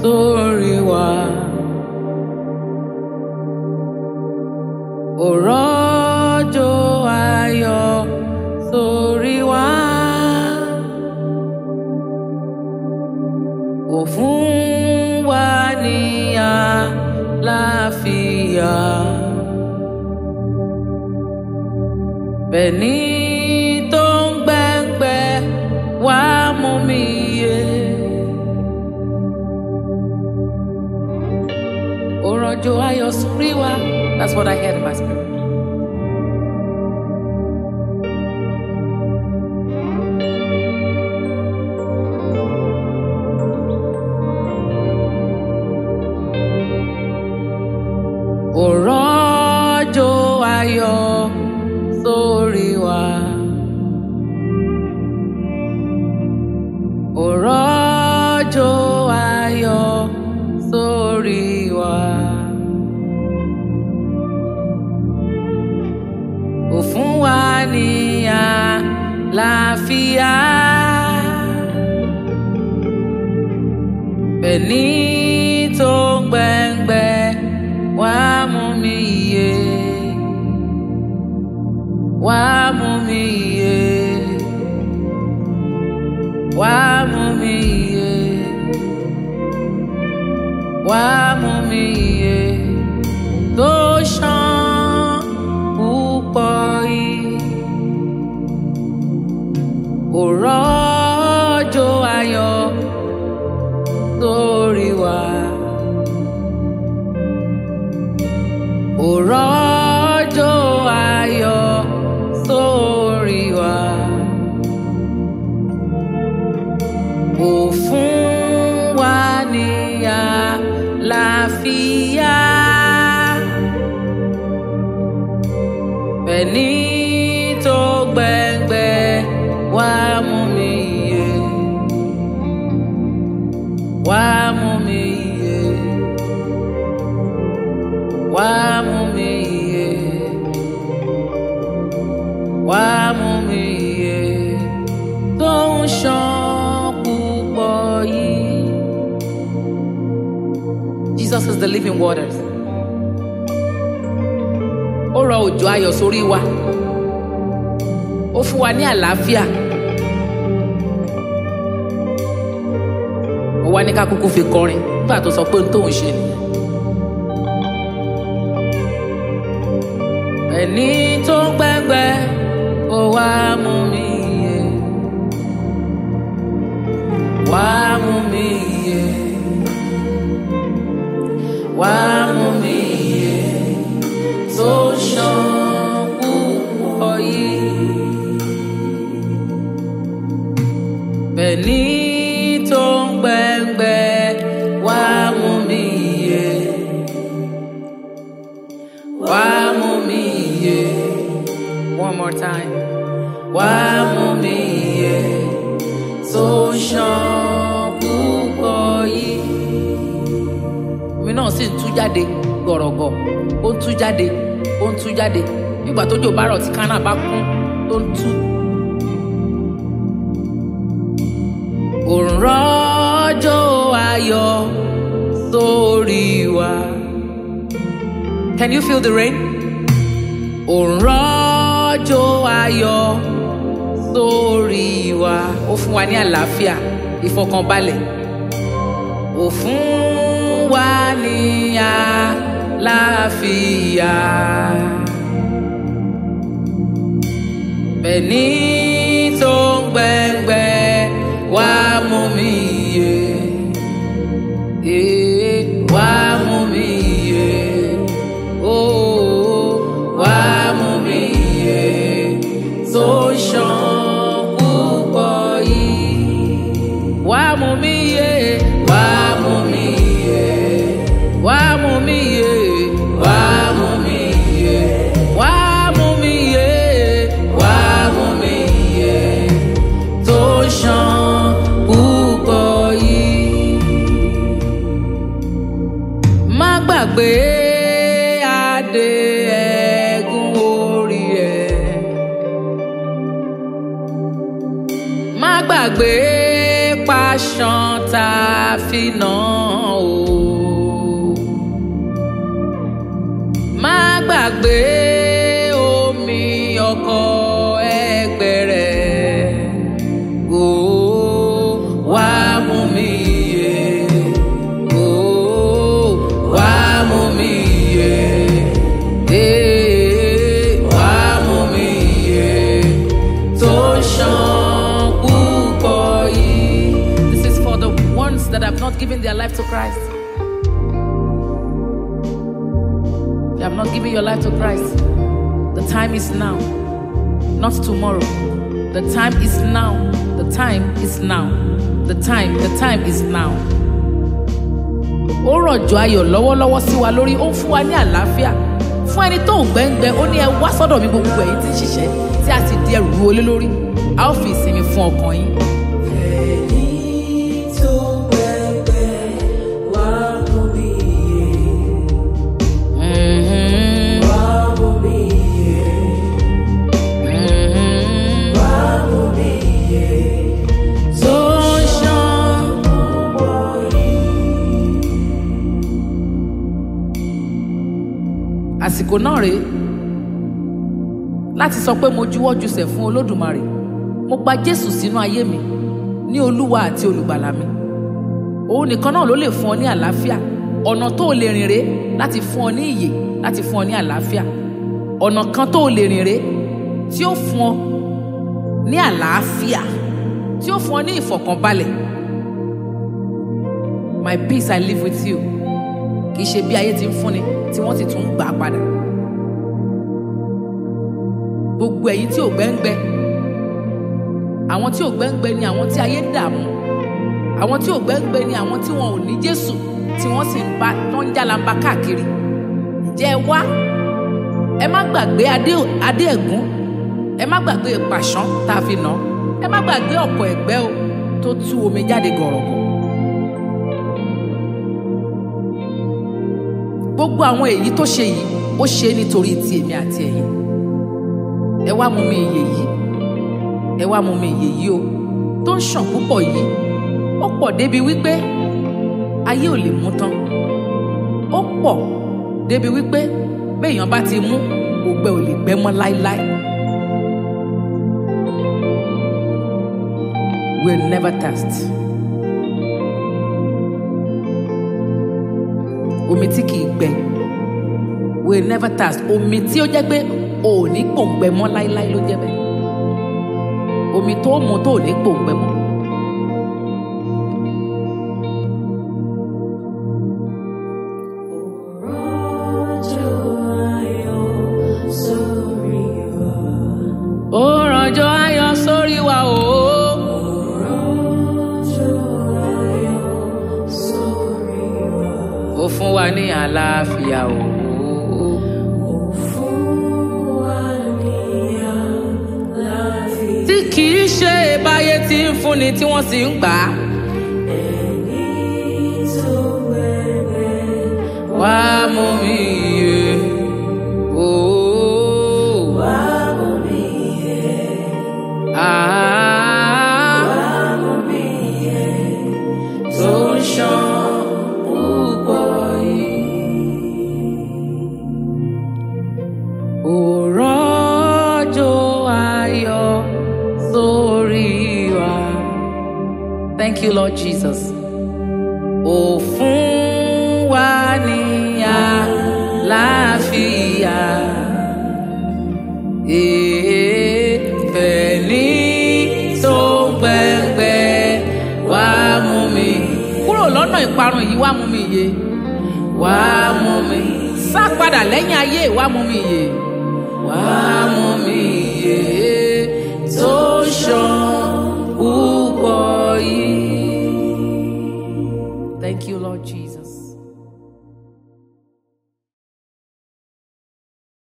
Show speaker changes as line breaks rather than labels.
sórí wa. Òrọ́jò ayọ̀ sórí wa. Ó fún wa ní àlàáfíà. Bẹ́ẹ̀ni tó ń gbẹ́ngbẹ́ wá mú mi yé. Òrọ́jò ayọ̀ sórí wa. That's what I heard in my spirit. Òrọ́jò ayọ̀ sórí wa. Òrọ́jò ayọ̀ sórí wa. Ó fún wa ní àlàáfíà. Bẹ́ẹ̀ni tó ń gbẹ́ngbẹ́ wá mú mi yé. Wá mú mi yé. Wá mú mi yé. Wá mú mi yé. Tó ṣàn púpọ̀ yìí. Òrọ́jò ayọ̀ sórí wa. Òrọ́jò ayọ̀ sórí wa. Ó fún wa ní àlàáfíà. Bẹ́ẹ̀ni tó gbẹ́ngbẹ́ wá mú mi yé. Wá mú mi yé. Wá mú mi yé. Wá mú mi yé. Tó ń ṣàn púpọ̀ yìí. Jesus is the living waters. Ó rọ òjò ayọ̀ sórí wa. Ó fún wa ní àlàáfíà. Ó wá ní ká kúkú fi kọrin nígbà tó sọ pé ohun tóun ṣe nìyẹn. Ẹni tó ń gbẹ́ngbẹ́ ó wá mú mi yé. Wá mú mi yé. Wá mú mi yé. Tó ṣàn púpọ̀ yìí. Bẹ́ẹ̀ni tó ń gbẹ́ngbẹ́ wá mú mi yé. Wá mú mi yé. One more time. Wá mú mi yé. Tó ṣàn púpọ̀ yìí. Omi náà sì ń tú jáde gọ̀rọ̀gọ̀. Ó ń tú jáde. Ó ń tú jáde. Nígbà tójò bá rọ̀ tí kánà bá kún tó ń tú. Òrọ́jò ayọ̀ sórí wa. Can you feel the rain? Òrọ́jò ayọ̀ sórí wa. Ó fún wa ní àlàáfíà, ìfọkànbalẹ̀. Ó fún wa ní àlàáfíà. Bẹ́ẹ̀ni tó ń gbẹ́ngbẹ́ wá mú mi yé. Eh, Wá mú mi yé. Oh, wá mú mi yé. Tó ṣàn púpọ̀ yìí. Wá mú mi yé. Wá mú mi yé. Wá mú mi yé. Wá mú mi yé. Wá mú mi yé. Wá mú mi yé. Tó ṣàn púpọ̀ yìí. Má gbàgbé adé ẹ̀gún orí ẹ̀. Má gbàgbé pa ṣan tá a fi nà ó. má gbàgbé omi ọkọ ẹgbẹ́ rẹ̀ ó wá mú mi yé ó wá mú mi yé ee wá mú mi yé tó ṣàn púpọ̀ yìí. This is for the ones that have not given their life to Christ. You have not given your life to Christ. The time is now, not tomorrow. The time is now. The time is now. The time, the time is now. Ó rọ̀jò ayọ̀ lọ́wọ́lọ́wọ́ sí wa lórí, ó ń fún wa ní àlàáfíà. Fún ẹni tó ń gbẹ́ngbẹ́, ó ní ẹ wá sọ́dọ̀ mi gbogbo ẹ̀yin tí ń ṣiṣẹ́ tí a sì di ẹrù ru olé lórí. A ó fi ìsinmi fún ọkàn yín.
Ẹni tó gbẹgbẹ́ wá mú mi yé,
Mhm,
wá mú mi yé,
mhm.
wá mú mi yé.
Tó ń ṣàn. àsìkò náà rèé láti sọ pé mo juwọ́ jùsẹ̀ fún olódùmarè mo gba jésù sínú ayé mi ní olúwa àti olùgbàlà mi òun nìkan náà ló lè fún ọ ní àlàáfíà ọ̀nà tó o lè rìn rèé láti fún ọ ní ìyè láti fún ọ ní àlàáfíà ọ̀nà kan tó o lè rìn rèé tí ó fún ọ ní àlàáfíà tí ó fún ọ ní ìfọ̀kànbalẹ̀ my peace i live with you kì í ṣe bí ayé ti ń fúnni tí wọ́n sì tún ń gbà á padà. gbogbo ẹ̀yin tí ò gbẹ́ngbẹ́ àwọn tí ò gbẹ́ngbẹ́ ni àwọn tí ayé dààmú àwọn tí ò gbẹ́ngbẹ́ ni àwọn tí wọn ò ní Jésù tí wọ́n sì ń bá tó ń jálamba káàkiri ǹjẹ́ ẹ wá ẹ má gbàgbé adé adé ẹ̀gún ẹ má gbàgbé pàṣán tá a fi nà án ẹ má gbàgbé ọ̀pọ̀ ẹ̀gbẹ́ o tó tú omi jáde gọ̀rọ̀gọ̀. gbogbo àwọn èyí tó ṣe yìí ó ṣe é nítorí ti èmi àti ẹ̀yin ẹ wá mú mi ìyè yìí ẹ wá mú mi ìyè yìí o tó ń ṣàn púpọ̀ yìí ó pọ̀ débi wípé ayé ò lè mú tán ó pọ̀ débi wípé béèyàn bá ti mú ògbẹ ò lè gbẹ mọ́ láéláé will never thirst. omi tí kìí gbẹ will never thirst omi tí ó jẹ́ pé o ò ní pòǹgbẹ mọ́ láíláí ló jẹ́ bẹ́ẹ̀ omi tó mu tó ò ní pòǹgbẹ mọ́.
Rọ̀jò ayọ̀ sórí wa.
ó rànjọ ayọ̀ sórí wa o
Rọ̀jò ayọ̀ sórí wa.
ó fún wa ní àlàáfíà o
Fún wa ní àlàáfíà.
tí kìí ṣe báyé tí ń fúnni tí wọ́n sì ń gbà á
Ẹni tó gbẹgbẹ́
wá mú mi yé o
wá mú mi yé,
ah.
wá mú mi yé.
tó ń ṣàn púpọ̀ yìí. Òrọ́jò ayọ̀ sórí wa. Thank you, Lord Jesus. Ó fún wa ní àlàáfíà. Èèfẹ̀ ní tó ń gbẹ̀ngbẹ̀ wá mú mi. Kúrò lọ́nà ìparun yìí wá mú mi yé. Wá mú mi. Sá padà lẹ́yìn ayé wá mú mi yé. Wá mú mi yé. Tó ṣàn